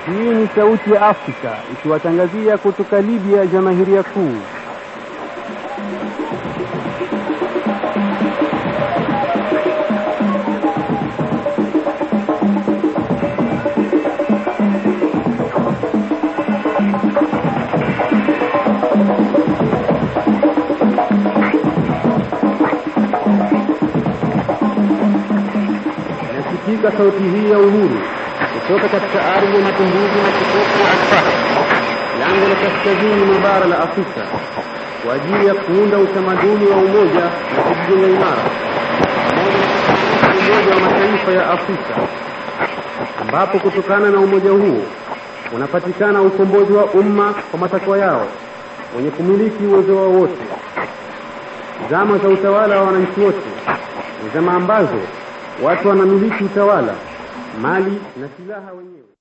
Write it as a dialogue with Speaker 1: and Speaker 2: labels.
Speaker 1: Hii ni sauti ya Afrika ikiwatangazia kutoka Libya, Jamahiria Kuu. Inasikika sauti hii ya uhuru kutoka katika ardhi ya mapinduzi na kitofu Alfahd, lango la kaskazini mwa bara la Afrika, kwa ajili ya kuunda utamaduni wa umoja na kujijenga imara pamoja na Umoja wa Mataifa ya Afrika, ambapo kutokana na umoja huo unapatikana ukombozi wa umma kwa matakwa yao wenye kumiliki uwezo wao wote. Zama za utawala wa wananchi wote ni zama ambazo watu wanamiliki utawala, mali na silaha wenyewe.